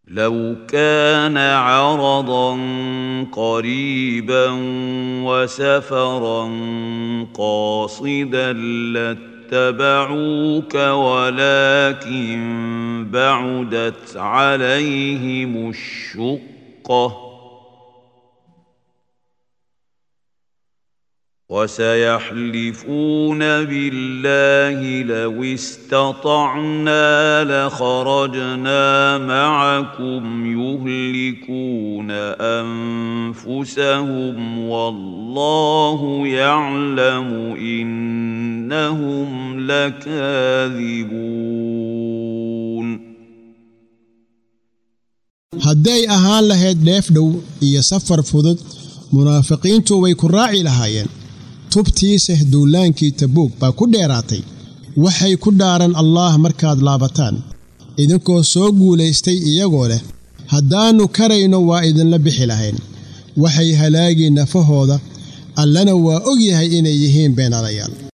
لو كان عرضا قريبا وسفرا قاصدا لاتبعوك ولكن بعدت عليهم الشقه وسيحلفون بالله لو استطعنا لخرجنا معكم يهلكون انفسهم والله يعلم انهم لكاذبون hadday ahaan lahayd dheef dhow iyo safar fudud munaafiqiintu way ku raaci lahaayeen tubtiisa duulaankii tabuug baa ku dheeraatay waxay ku dhaaran allaah markaad laabataan idinkoo soo guulaystay iyagoo leh haddaannu karayno waa idinla bixi lahayn waxay halaagii nafahooda allana waa og yahay inay yihiin beenalayaal